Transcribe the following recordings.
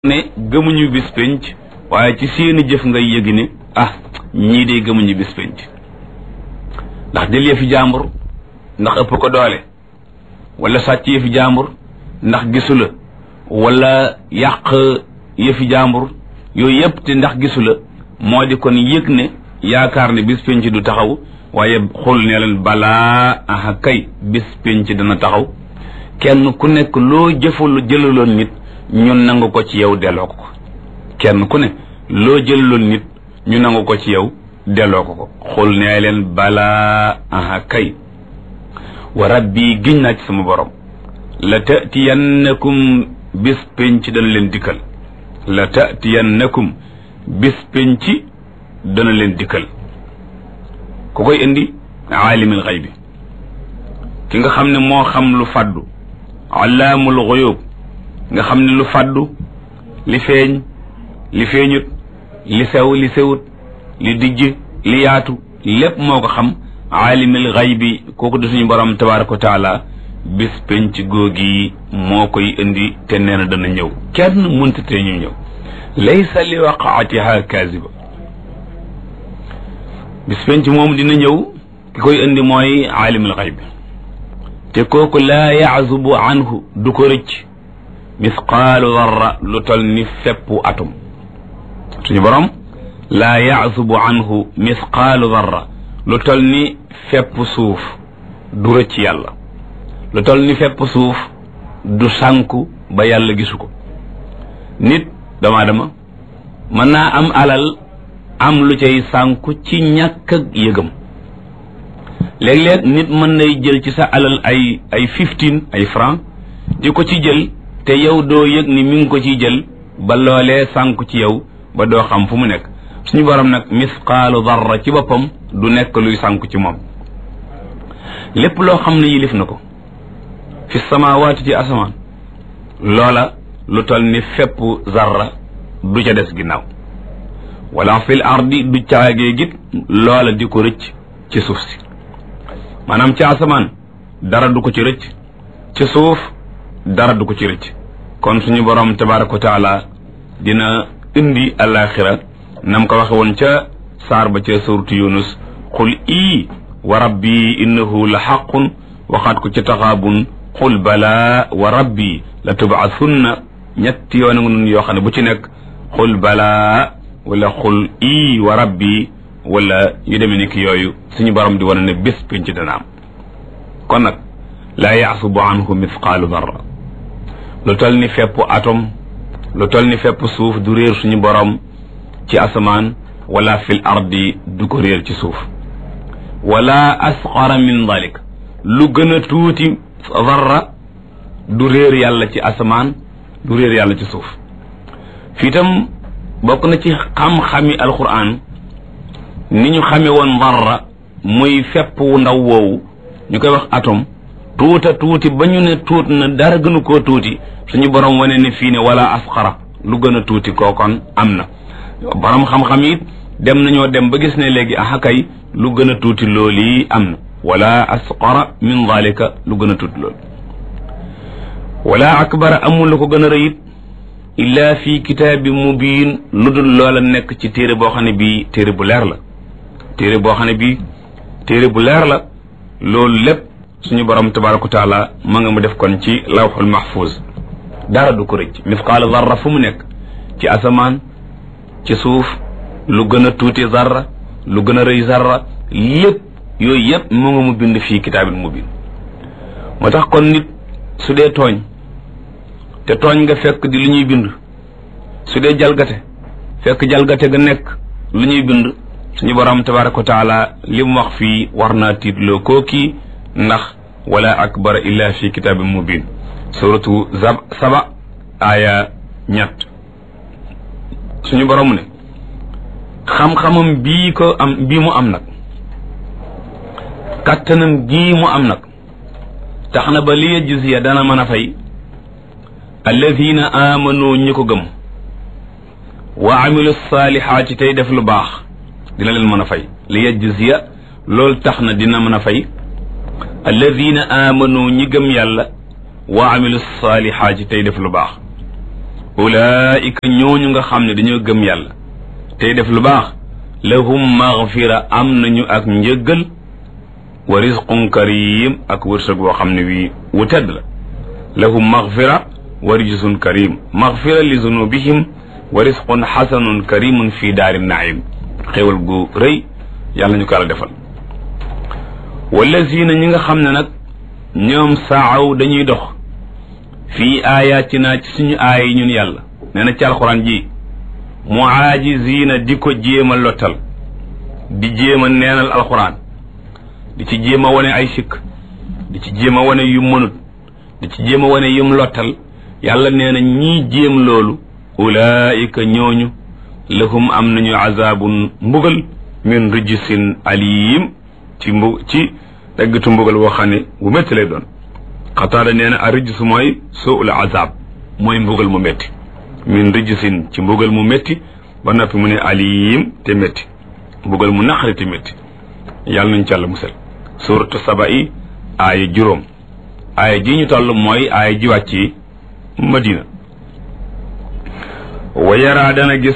ne gëmuñu bis penc waaye ci seeni jëf ngay yëgi ne ah ñii de gëmuñu bis penc ndax jël yëfi jàmbur ndax ëpp ko doole wala sàcc yëfi jàmbur ndax gisu la wala yàq yëfi jàmbur yooyu yëpp te ndax gisu la moo di kon yëg ne yaakaar ne bis penc du taxaw waaye xul ne leen balaa aha kay bis penc dana taxaw kenn ku nekk loo jëfalu jëlaloon nit ñun nangu ko ci yow delloo ko ko kenn ku ne loo jëlaloon nit ñu nangu ko ci yow delloo ko ko xul nee leen balaa aha kay wa rabbi giñ naa ci sama borom la tatiyannakum bis penc dana leen dikkal la tatiyannakum bis penc dana leen dikkal ku koy indi aalimil xaybi ki nga xam ne moo xam lu faddu allaamul xuyub nga xam ne lu faddu li feeñ li feeñut li sew li sewut li dijj li yaatu lépp moo ko xam aalimil xaybi kooku di suñu borom tabaraka wa taala bis penc googi moo koy indi te nee na dana ñëw kenn mënta te ñu ñëw laysa li waqaatiha kaziba bis penc moom dina ñëw ki koy indi mooy aalimul xaybi te kooku laa yaazubu anhu du ko rëcc misqaalu darra lu tol ni feppu atum suñu borom laa yaazubu anhu misqaalu darra lu tol ni fepp suuf du rëcc yàlla lu tol ni fepp suuf du sànku ba yàlla gisu ko nit dama dama mën naa am alal am lu cay sànku ci ñàkk ak yëgam léeg-léeg nit mën nay jël ci sa alal ay ay fifteen ay franc di ko ci jël te yow doo yëg ni mi ngi ko ciy jël ba loolee sànku ci yow ba doo xam fu mu nekk suñu borom nag misqaalu darra ci boppam du nekk luy sànku ci moom lépp loo xam ne yilif na ko fi samawaati ci asamaan loola lu tol ni fepp zarra du ca des ginnaaw wala fil ardi du caagee git loola di ko rëcc ci suuf si maanaam ci asamaan dara du ko ci rëcc ci suuf dara du ko ci rëcc kon suñu borom tabaraka wa taala dina indi alaxira nam ko waxe woon ca saar ba ca suratu yunus qul ii wa rabbi innahu la xaqun waxaat ko ca taxaabun qul balaa wa rabbi la tubaasunna ñetti yoon nga nun yoo xam ne bu ci nekk qul balaa wala qul ii wa rabbi wala yu demee ni ki yooyu suñu borom di wane ne bés pénc dana am kon nag laa yaasubu anhu mithqaalu darra lu tol ni fepp atom lu tol ni fepp suuf du réer suñu borom ci asamaan wala fil ardi du ko réer ci suuf wala asqara min dalik lu gën a tuuti darra du réer yàlla ci asamaan du réer yàlla ci suuf fii tam bokk na ci xam-xami alquran ni ñu xame woon darra muy fepp wu ndaw woowu ñu koy wax atom tuuta tuuti ba ñu ne tuut na dara gënu koo tuuti suñu borom wane ne fii ne wala asqara lu gën a tuuti kookon am na borom xam-xam it dem nañoo dem ba gis ne léegi axakay lu gën a tuuti loolu yi am na wala asqara min dalika lu gën a tuuti loolu wala akbara amul lu ko gën a rëyit illa fi kitaabi mubiin lu dul loola nekk ci téere boo xam ne bii téere bu leer la téere boo xam ne bii téere bu leer la loolu lépp suñu borom tabaraka wa taala ma nga mu def kon ci lawxul mahfuz dara du ko rëcc misqaala zarra fu mu nekk ci asamaan ci suuf lu gën a tuuti zarra lu gën a rëy zarra lépp yooyu yëpp mu nga mu bind fii kitaabil mubin moo tax kon nit su dee tooñ te tooñ nga fekk di lu ñuy bind su dee jalgate fekk jalgate ga nekk lu ñuy bind suñu borom tabaraka wa taala li mu wax fii war naa tiitloo kooki ndax wala akbara illa fi kitaabin mubin suratu zab saba aaya ñett suñu borom ne xam-xamam bii ko am bii mu am nag kattanam gii mu am nag tax na ba li yajziya dana mën a fay alladina amanu ñi ko gëm wa amilu saalihaati tey def lu baax dina leen mën a fay li yajziya loolu tax na dina mën a fay alladina amanu ñi gëm yàlla wa amilu saalihaati tey def lu baax ulaika ñooñu nga xam ne dañoo gëm yàlla tey def lu baax lahum maghfira am nañu ak njëggal wa rizqun karim ak wërsëg boo xam ne wii wu tedd la lahum maghfira wa rizqun karim maghfira li zunubihim wa rizqun xasanun karimun fi daari naim xéwal gu rëy yàlla ñu ko yàlla defal wallazina ñi nga xam ne nag ñoom saaw dañuy dox fii ayatina ci suñu aaya yi ñun yàlla nee na ci alxuraan ji muaajizina di ko jéem a lottal di jéem a neenal alxuraan di ci jéem a wane ay sikk di ci jéem a wane yu mënut di ci jéem a wane yum lottal yàlla nee na ñii jéem loolu ulaika ñooñu lahum am nañu azabun mbugal min rijsin alim ci mbu ci daggatu mbugal woo xam ne bu métti lay doon xataada nee na a rijs mooy suul azab mooy mbugal mu métti min rijsin ci mbugal mu métti ba noppi mu ne alim te métti mbugal mu naqari te métti yàlla nañ ci àlla musal suratu saba yi aaya juróom aaya ji ñu toll mooy aaya ji wàcc yi madina wa yaraa dana gis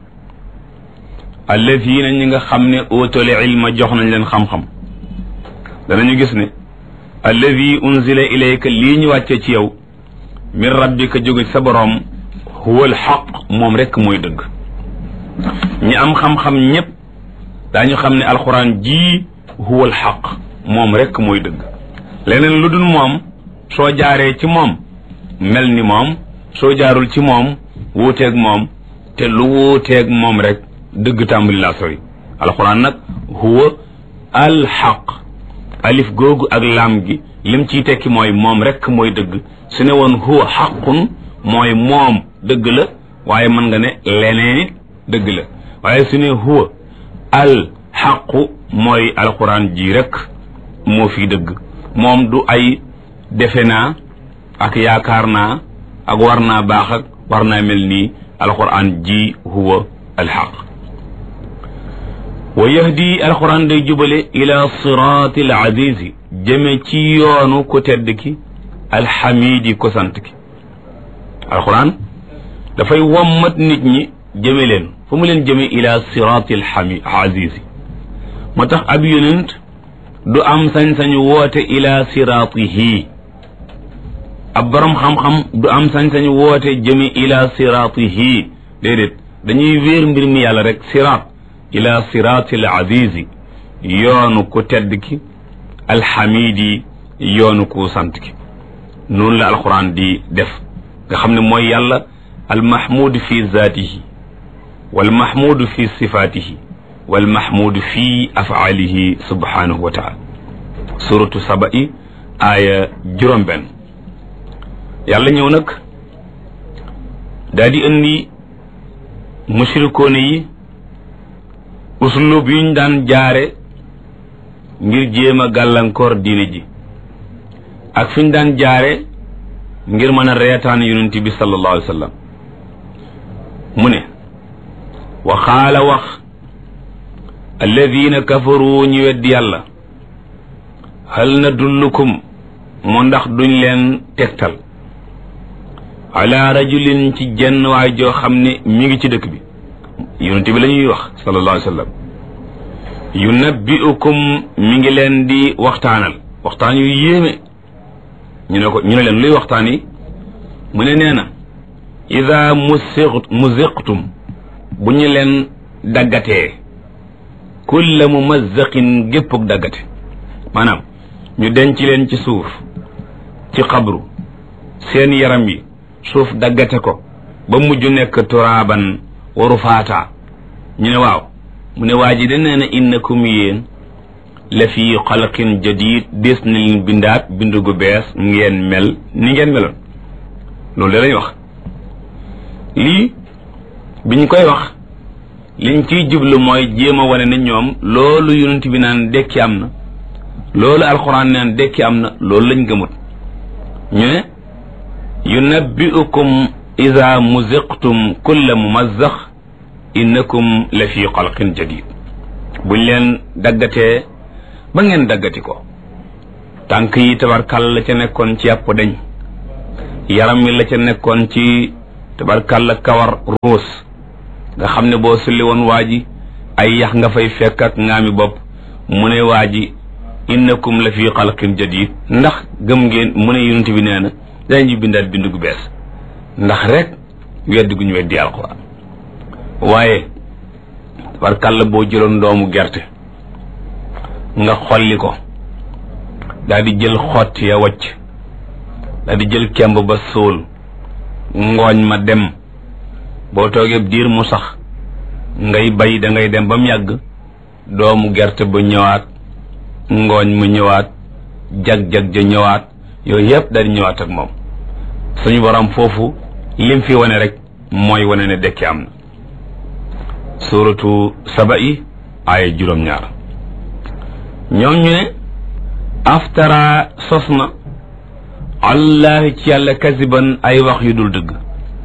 alladina ñi nga xam ne óotale ilma jox nañ leen xam-xam danañu gis ne alladi unzila ilayka lii ñu wàcce ci yow min rabbika jóge sa boroom huwa alxaq moom rekk mooy dëgg ñi am xam-xam ñépp daañu xam ne alxuraan jii huwa alxaq moom rekk mooy dëgg leneen lu dul moom soo jaaree ci moom mel ni moom soo jaarul ci moom wuuteeg moom te lu wuuteeg moom rek dëgg tàmbali laa sori alxuraan nag huwa alxaq alif googu ak laam gi lim ciy tekki mooy moom rek mooy dëgg su ne woon huwa xaqun mooy moom dëgg la waaye mën nga ne leneen it dëgg la waaye su ne huwa alxaqu mooy alxuraan ji rek moo fi dëgg moom du ay defe naa ak yaakaar naa ak war naa baax ak war naa mel nii alxuraan ji huwa alxaq wa yahdi alxuraan day jubale ila siraati al azizi jëme ci yoonu ku tedd ki alxamidi ko sant ki alxuraan dafay wommat nit ñi jëme leen fu mu leen jëme ila siraati alxami azizi moo tax ab yonent du am sañ-sañu woote ila siraatihi ab borom xam-xam du am sañ-sañu woote jëme ila siraatihi déedéet dañuy wéer mbir mi yàlla rek siraat ila siraati al azizi yoonu ku tedd ki alxamidi yoonu ku sant ki noonu la alquran di def nga xam ne mooy yàlla almahmud fi zaatihi walmahmud fi sifaatihi walmahmud fi afaalihi subhanahu wa taala suratu saba i aaya juróom benn yàlla ñëw nag daa di indi mushrikoone yi uslub yuñ daan jaare ngir jéem a gàllankoor diine ji ak fi ñu daan jaare ngir mën a reetaan yonent bi sallallahu alayhi wa sallam mu ne wa xaala wax alladina kafaru ñu weddi yàlla hal nadullukum mu ndax duñ leen tegtal ala rajulin ci jenn waay joo xam ne mi ngi ci dëkk bi yonent bi la ñuy wax sallallahu alayhi wa sallam yunabbiukum mi ngi leen di waxtaanal waxtaan yu yéeme ñu ne ko ñu ne leen luy waxtaan yi mu ne nee na ida musiq muziqtum bu ñu leen daggatee kulla mumazzaqin géppuk daggate maanaam ñu denc leen ci suuf ci xabru seen yaram yi suuf daggate ko ba mujj nekk turaaban waru faata ñu ne waaw mu ne waa ji de nee na innakum yéen la fi xalqin jadid des na leen bindaat bindu gu bees ngeen mel ni ngeen meloon loolu de lañ wax lii biñ koy wax liñ ciy jublu mooy jéem a wane ne ñoom loolu yonent bi naan dekki am na loolu alxuraan naan dekki am na loolu lañ gëmut ñu ne yunabbiukum ida muziqtum kulla mumazzax innakum la fi xalqin jadid buñ leen daggatee ba ngeen daggati ko tànk yi tabarkal la ca nekkoon ci yàpp dañ yaram mi la ca nekkoon ci tabarkàlla kawar ruus nga xam ne boo sulli woon waa ji ay yax nga fay fekk ak ngaami bopp mu ne waa ji innakum la fi xalqin jadid ndax gëm ngeen mu ne yonent bi nee na dañuy bindaat bind gu bees ndax rek weddi gu ñu weddi alquran waaye tabarkàlla boo jëloon doomu gerte nga xolli ko daal di jël xott ya wacc daal di jël kemb ba sóol ngooñ ma dem boo toogee diir mu sax ngay bay da ngay dem ba mu yàgg doomu gerte ba ñëwaat ngooñ mu ñëwaat jag-jag ja ñëwaat yooyu yëpp daal di ñëwaat ak moom suñu borom foofu lim fi wane rek mooy wane ne dekki am na suratu saba yi aaya juróom-ñaar ñoom ñu ne aftara sos na allahi ci yàlla kasiban ay wax yu dul dëgg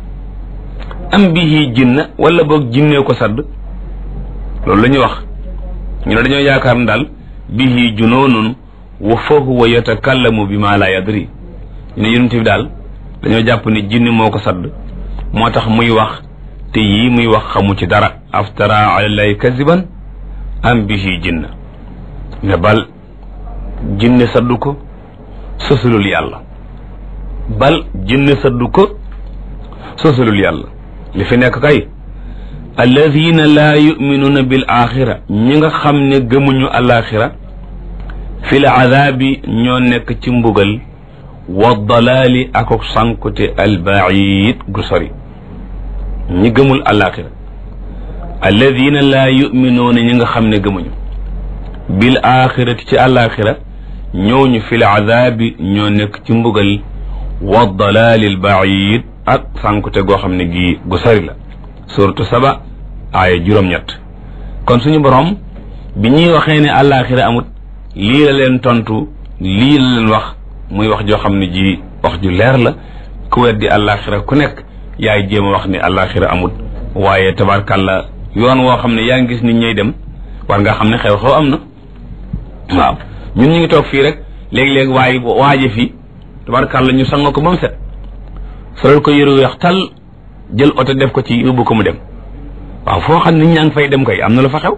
am bihi jinna wala boog jinnee ko sadd loolu la ñuy wax ñu ne dañoo yaakaar ne daal bihi junoonun wa fahuwa yatakallamu bi ma la yadri ñu ne yonent bi daal dañoo jàpp ne jinni moo ko sadd moo tax muy wax te yii muy wax xamu ci dara aftara alallahi kasiban am bihi jinna ne bal jinne saddu ko sosulul yàlla bal jinne saddu ko sosulul yàlla li fi nekk kay alladina laa yuminuuna bil axira ñi nga xam ne gëmuñu alaxira fi l adaabi ñoo nekk ci mbugal wa dalaali akok sànkute albaid gu sori ñi gëmul alaxira alladina laa yuminuuna ñi nga xam ne gëmuñu bil axirati ci alaxira ñooñu fi l adaabi ñoo nekk ci mbugal wa dalaali albaid ak sànkute goo xam ne gii gu sori la suratu saba aaya juróom-ñett kon suñu borom bi ñuy waxee ne àllaaxira amut lii la leen tontu lii la leen wax muy wax joo xam ne ji wax ju leer la ku weddi àllaaxira ku nekk yaay jéem a wax ne àllaaxira amut waaye tabarkàlla yoon woo xam ne yaa ngi gis nit ñay dem war nga xam ne xew-xew am na waaw ñun ñu ngi toog fii rek léegi-léegi waaye waaje fii tabarkàlla ñu sanga ko ba mu set solal ko yëru weex tal jël oto def ko ci yóbbu ko mu dem waaw foo xam nit ñaa ngi fay dem kay am na lu fa xew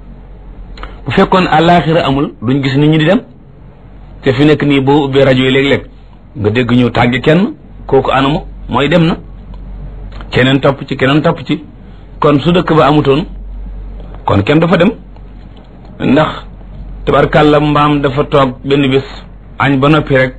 bu fekkoon àllaaxira amul duñ gis nit ñi di dem te fi nekk nii boo ubbee rajo yi léeg-léeg nga dégg ñu tàgge kenn kooku anamu mooy dem na keneen topp ci keneen topp ci kon su dëkk ba amutoon kon kenn dafa dem ndax tabarkàlla mbaam dafa toog benn bés añ ba noppi rek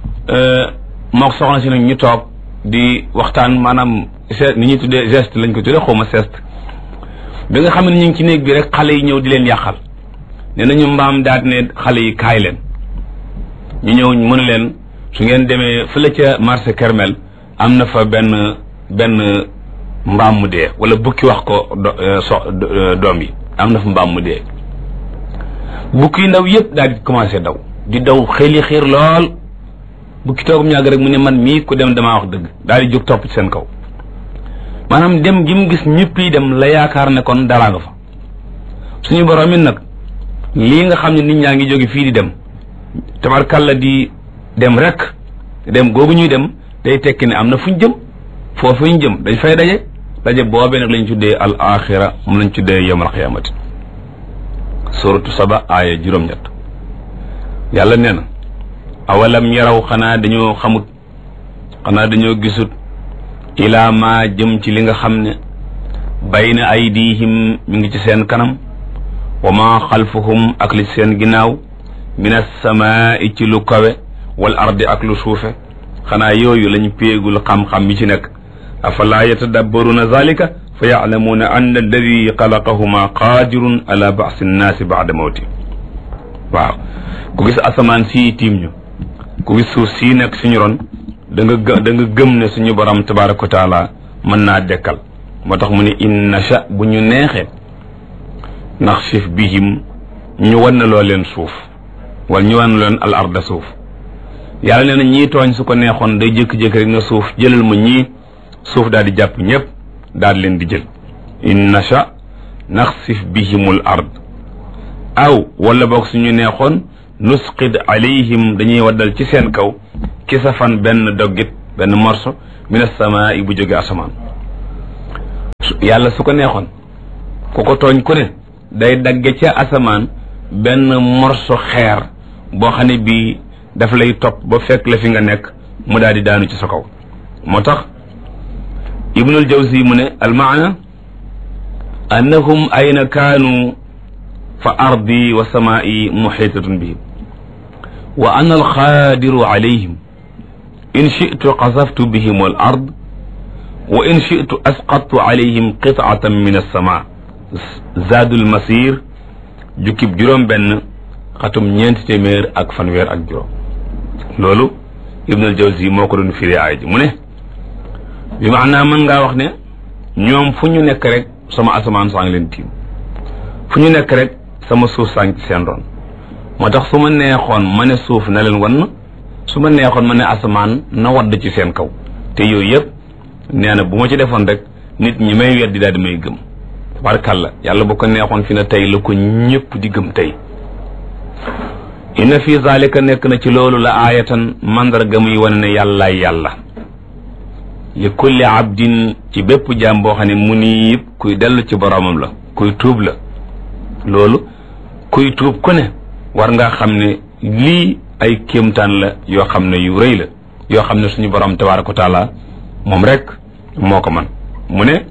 mook soxna si nag ñu toog di waxtaan maanaam geste ni ñuy tuddee geste lañ ko tuddee xaw ma geste bi nga xam ne ñu ngi ci néeg bi rek xale yi ñëw di leen yàqal nee nañu mbaam daal ne xale yi kaay leen ñu ñëw mën leen su ngeen demee fële ca marché Kermel am na fa benn benn mbaam mu dee wala bukki wax ko so doom yi am na fa mbaam mu dee bukki yu ndaw yëpp daal di commencé daw di daw xeli xiir lool bukki toogum ñàgg rek mu ne man mii ku dem damaa wax dëgg daal di jóg topp ci seen kaw maanaam dem gi mu gis ñëpp yi dem la yaakaar ne kon dara nga fa suñu borom it nag lii nga xam ne nit ñaa ngi jóge fii di dem tabarkalla di dem rek dem googu ñuy dem day tekki ne am na fuñ jëm foofu ñu jëm dañ fay daje daje boobee nag lañ tuddee al axira mu lañ tuddee yawmal qiyaamati suratu saba aaya juróom-ñett yàlla nee na awalam yaraw xanaa dañoo xamut xanaa dañoo gisut ilaa ma jëm ci li nga xam ne bayna aydihim mi ngi ci seen kanam wa ma xalfuhum ak li seen ginnaaw min asamaai ci lu kawe wal ardi ak lu suufe xanaa yooyu lañ péegul xam-xam mi ci nekk afalaa yatadabbaruna zalika fa yaalamuuna anna alladi xalaqahuma qaadirun ala baasi nnaasi baada mawti waaw ku gis asamaan sii tiim ñu ku gis suuf sii nekk suñu ron da nga gë da nga gëm ne suñu borom tabaraka wa taala mën naa dekkal moo tax mu ne in nasha bu ñu neexee naxsif bihim ñu wan na loo leen suuf wala ñu wan na leen al arda suuf yàlla nee na ñii tooñ su ko neexoon day jékki-jékki rek na suuf jëlal ma ñii suuf daal di jàpp ñëpp daal leen di jël in nasha naxsif bihimul ard aw wala boog suñu neexoon nusqid alayhim dañuy waddal ci seen kaw kisafan benn doggit benn morso min as-samaa'i bu jóge asamaan yàlla su ko neexoon ku ko tooñ ku ne day dagge ca asamaan benn morso xeer boo xam ne bii daf lay topp ba fekk la fi nga nekk mu daal di daanu ci sa kaw moo tax ibnul jawzi mu ne almaana annahum ayna kaanu fa ardi wa samaa'i muxiitatun bihim wa ana alxaadiru alayhim in shi'tu qasaftu bihim al ard wa in shi'tu asqattu alayhim qit'atan min as-samaa zaadul masir jukkib juróom benn xatum ñeenti téeméer ak fanweer ak juróom loolu ibnul jawzi moo ko doon firi aay ji mu ne bi maanaa mën ngaa wax ne ñoom fu ñu nekk rek sama asamaan saa ngi leen tiim fu ñu nekk rek sama suuf saa ngi ci seen ron moo tax su ma neexoon ma ne suuf na leen wan su ma neexoon ma ne asamaan na wadd ci seen kaw te yooyu yëpp nee na bu ma ci defoon rek nit ñi may weddi daal di may gëm tabarkàlla yàlla bu ko neexoon fi na tey la ko ñëpp di gëm tey inna fi zalika nekk na ci loolu la aayatan mandarga muy wane ne yàllaay yàlla li kulli abdin ci bépp jaam boo xam ne mu niib kuy dellu ci boromam la kuy tuub la loolu kuy tuub ku ne war nga xam ne lii ay kéemtaan la yoo xam ne yu rëy la yoo xam ne suñu borom tabaraka wa taala moom rek moo ko man mu ne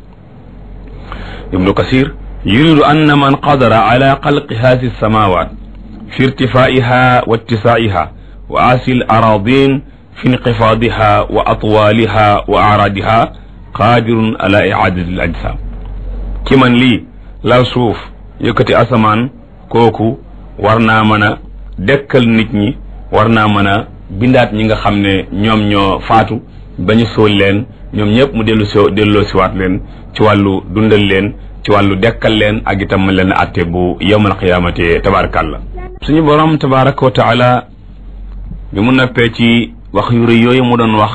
ibnu kasir yuridu anna man qadara ala xalqi haasi samawat fi irtifaiha wa ittisaiha wa asil aradin fi inqifaadiha wa atwaaliha wa araadiha qaadirun ala iadati al ajsam ki man lii lal suuf yëkkati asamaan kooku war naa mën a dekkal nit ñi war naa mën a bindaat ñi nga xam ne ñoom ñoo faatu ba ñu sóol leen ñoom ñëpp mu dellu si delloo siwaat leen ci wàllu dundal leen ci wàllu dekkal leen ak itam leen atte bu yawmal qiyaamati tabarakallah suñu borom tabaraka wa taala bi mu noppee ci wax yu rëy yooyu mu doon wax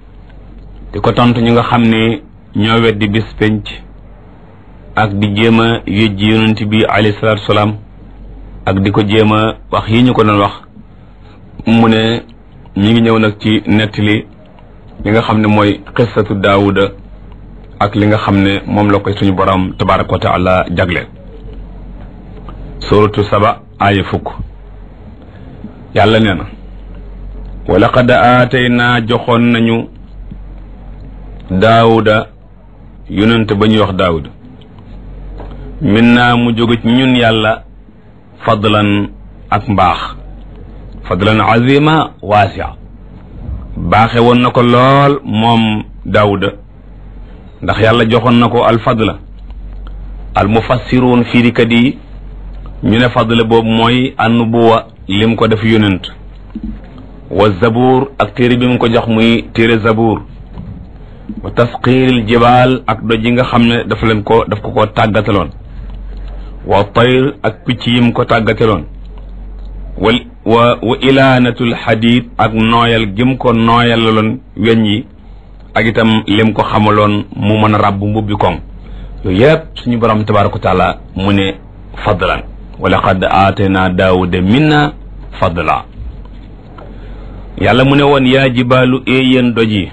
di ko tontu ñi nga xam ne ñoo weddi bis penc ak di jéem a yëjji yonent bi alayhi salaatu salaam ak di ko jéem a wax yi ñu ko doon wax mu ne ñi ngi ñëw nag ci nettali li nga xam ne mooy xissatu daawuda ak li nga xam ne moom la koy suñu borom tabaraka wa taala jagleel suratu saba aaya fukk yàlla nee na wa laqad aataynaa joxoon nañu daawuda yonent ba ñuy wax daawuda min naa mu jóge ci ñun yàlla fadlan ak mbaax fadlan azima waasia baaxe woon na ko lool moom daawuda ndax yàlla joxoon na ko alfadla al mufassiruun fiirikat yi ñu ne fadla boobu mooy annubuwa lim ko def yonent wa zabuur ak téere bi mu ko jox muy téere zabuur wa tasqiiril jibaal ak doj yi nga xam ne dafa leen ko daf ko ko tàggataloon wa tayr ak picc yi mu ko tàggataloon wa wa wa ilaanatul xadiid ak nooyal gim ko nooyalaloon weñ yi ak itam lim ko xamaloon mu mën a ràbb mbubbi koŋ yooyu yëpp suñu borom tabaraka wa taala mu ne fadlan wa laqad aatayna daawuda minna fadla yàlla mu ne woon yaa jibaalu éeyéen doj yi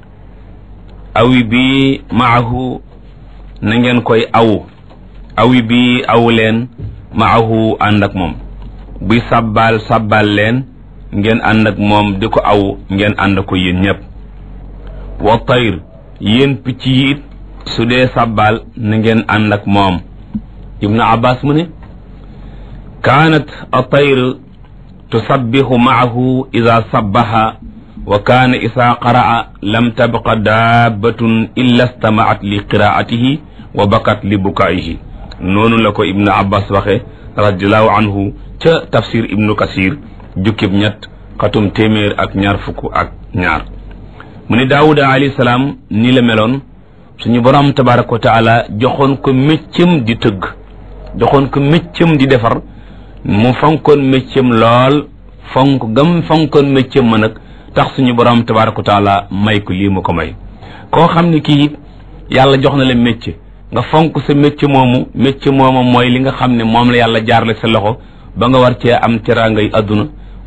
awi bi maahu na ngeen koy awu awi bi awu leen maahu ànd ak moom buy sàbbaal sàbbaal leen ngeen ànd ak moom di ko aw ngeen ànd ko yéen ñëpp wa tayr yéen picc yi it su dee sàbbaal na ngeen ànd ak moom ibnu abbas mu ne kaanat a tayr tusabbihu maahu ida sabbaha wa kaana isa qaraa lam tabqa daabatun illa stamaat li qiraatihi wa bakat li bukaayihi noonu la ko ibnu abbas waxe radiallahu anhu ca tafsir ibnu kasir jukkib ñett xatum téeméer ak ñaar fukk ak ñaar mu ne daawuda alayhi salaam nii la meloon suñu borom tabaraka wa taala joxoon ko méccam di tëgg joxoon ko méccam di defar mu fonkoon méccam lool fonk gam fonkoon méccam ma nag tax suñu borom tabaraka wa taala may ko lii mu ko may koo xam ne kii yàlla jox na la métier nga fonk sa métier moomu métier moomu mooy li nga xam ne moom la yàlla jaarale sa loxo ba nga war cee am teraangay adduna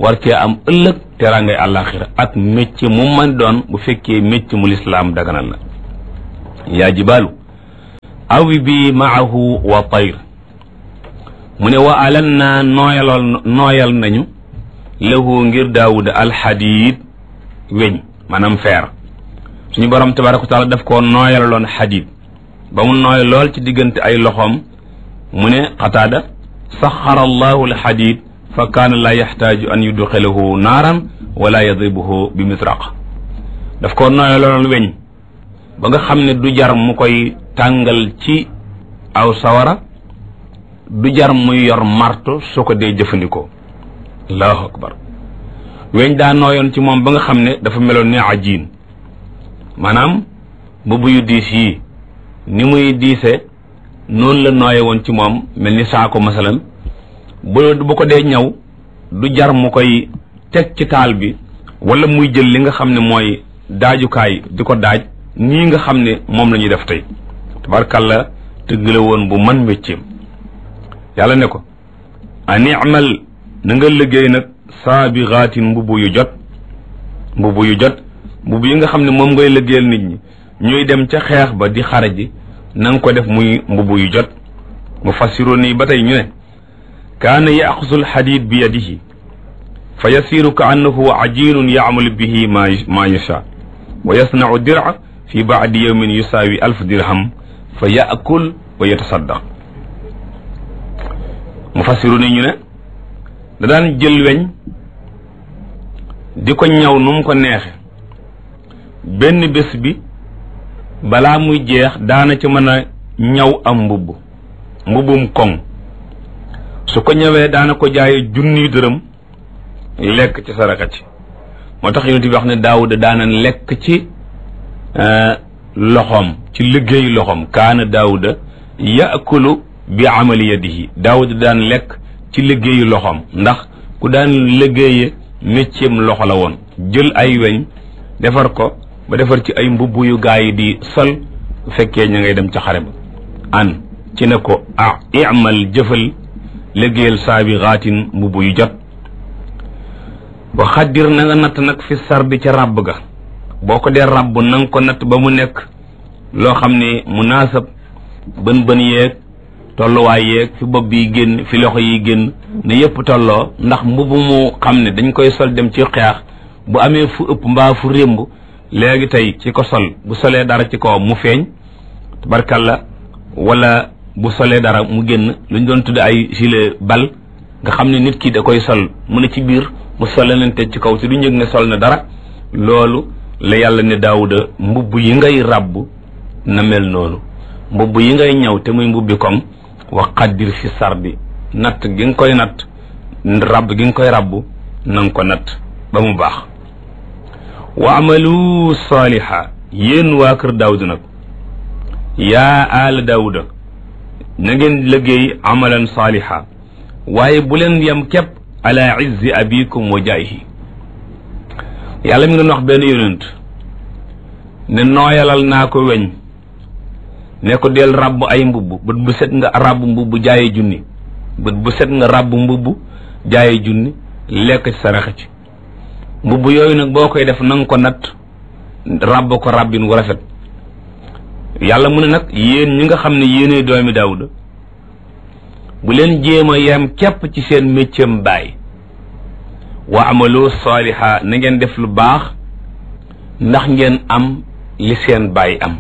war cee am ëllëg teraangay àllaaxira ak métier mu man doon bu fekkee métier mu lislaam daganal la yaa jibaalu awi bi maahu wa tayr mu ne wa alan naa nooyalool nooyal nañu lahu ngir daawuda alxadiid weñ maanaam feer suñu borom tabaraka wa taala daf koo nooyalaloon xadiid ba mu nooy lool ci diggante ay loxoom mu ne qataada saxara allahu alxadiid fa kaana laa yaxtaaju an yudxilahu naaran wala yadribuhu bi misraq daf koo nooyalaloon weñ ba nga xam ne du jar mu koy tàngal ci aw sawara du jar muy yor marto su ko dee jëfandikoo allahu akbar weñ daa nooyoon ci moom ba nga xam ne dafa meloon ne ajiin maanaam mbubb yu diis yii ni muy diise noonu la nooye woon ci moom mel ni saako masalan bu bu ko dee ñaw du jar mu koy teg ci taal bi wala muy jël li nga xam ne mooy daajukaay di ko daaj nii nga xam ne moom la ñuy def tey tabarkalla tëgg la woon bu man mécceem yàlla ne ko animal na nga liggéey nag saabixaatin mbubu yu jot mbubu yu jot mbubu yi nga xam ne moom ngay liggéeyal nit ñi ñuy dem ca xeex ba di xare ji na nga ko def muy mbubu yu jot mu fassiru nii ba tey ñu ne kaana yaxusu alxadid bi yadihi fa yasiru ka annahu ajinun yaamalu bihi ma ma yasha wa yasnau dira fi baadi yawmin yusaawi alf dirham fa yaakul wa yatasaddaq mu fassiru ni ñu ne da daan jël weñ di ko ñaw nu mu ko neexe benn bés bi balaa muy jeex daana ci mën a ñaw am mbubb mbubbum koŋ su ko ñëwee daana ko jaaye junniy dërëm lekk ci saraka ci moo tax yonent bi wax ne daawuda daana lekk ci loxoom ci liggéeyu loxoom kaana daawuda yaakulu bi amali yadihi daawuda daan lekk ci liggéeyu loxoom ndax ku daan liggéeye métieram loxo la woon jël ay weñ defar ko ba defar ci ay mbubb yu gaa yi di sol bu fekkee ña ngay dem ca xare ba an ci ne ko ah imal jëfal liggéeyal saabi xaatin mbubb yu jot wa xaddir na nga natt nag fi sardi ca ràbb ga boo ko dee ràbb na nga ko natt ba mu nekk loo xam ne munaasab bën bën yeeg tolluwaay yeeg fi bopp bi génn fi loxo yi génn ne yëpp tolloo ndax mbubb mu xam ne dañ koy sol dem ci xeex bu amee fu ëpp mbaa fu rémb léegi tey ci ko sol bu solee dara ci kaw mu feeñ tabarkalla wala bu solee dara mu génn lu ñu doon tudde ay gilet bal nga xam ne nit ki da koy sol mu ne ci biir mu sole leen te ci kaw te du njëg ne sol na dara loolu la yàlla ne daawuda mbubb yi ngay ràbb na mel noonu mbubb yi ngay ñëw te muy mbubbi koŋ wa qaddir fi sardi natt gi nga koy natt ràbb gi nga koy ràbb na nga ko natt ba mu baax wa amalu saaliha yéen waa kër daawuda nag yaa aala daawuda na ngeen liggéey amalan saaliha waaye bu leen yem képp ala izzi abikum wa jaayihi yàlla mi ngi doon wax benn yonent ne nooyalal naa ko weñ ne ko del ràbb ay mbubb bët bu set nga ràbb mbubb jaaye junni bët bu set nga ràbb mbubb jaaye junni lekk ci saraxa ci mbubb yooyu nag boo koy def na nga ko natt ràbb ko ràbbin wu rafet yàlla mu ne nag yéen ñi nga xam ne yéenay doomi daawuda bu leen jéem a yem képp ci seen méccam baay wa amalu saaliha na ngeen def lu baax ndax ngeen am li seen baay am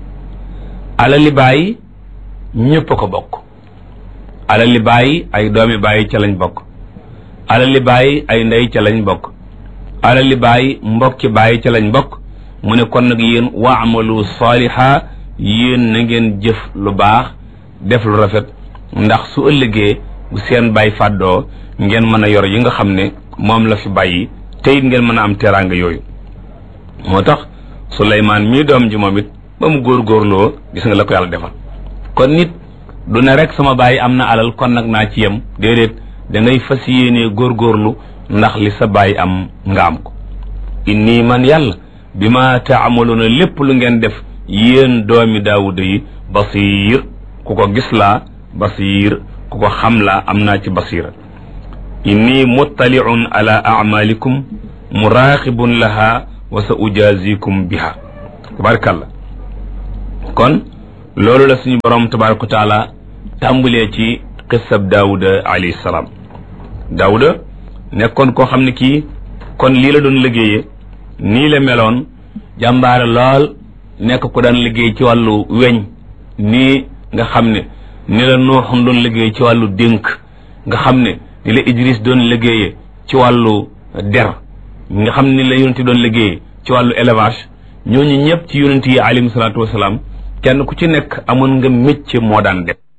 alali baay ñépp a ko bokk alali baay ay doomi baay ca lañ bokk alali baay ay ndey ca lañ bokk alali baay mbokki baay ca lañ bokk mu ne kon nag yéen wa amalu saaliha yéen na ngeen jëf lu baax def lu rafet ndax su ëllëgee bu seen baay fàddoo ngeen mën a yor yi nga xam ne moom la fi bàyyi te it ngeen mën a am teraanga yooyu moo tax Suleymaan mii doom ji moom it ba mu góorgóorloo gis nga la ko yàlla defal kon nit du ne rek sama baay am na alal kon nag naa ci yem déedéet da ngay fas yéenee góorgóorlu ndax li sa baay am nga am ko inni man yàlla bi ma taamaluuna lépp lu ngeen def yéen doomi daawuda yi basiir ku ko gis laa basiir ku ko xam laa am naa ci basiira inni muttaliun ala amalikum muraqibun laha wa sa ujazikum biha tabarakallah kon loolu la suñu borom tabaraka wa taala tàmbalee ci qissab daawuda alayhi salaam daawuda nekkoon koo xam ne kii kon lii la doon liggéeyee nii la meloon jàmbaare lool nekk ko daan liggéey ci wàllu weñ nii nga xam ne ni la nooxum doon liggéey ci wàllu dénk nga xam ne ni la idris doon liggéeyee ci wàllu der nga xam ni la yonent doon liggéeyee ci wàllu élevage ñooñu ñëpp ci yonent yi alayhim salaatu wasalaam kenn ku ci nekk amoon nga métier moo daan def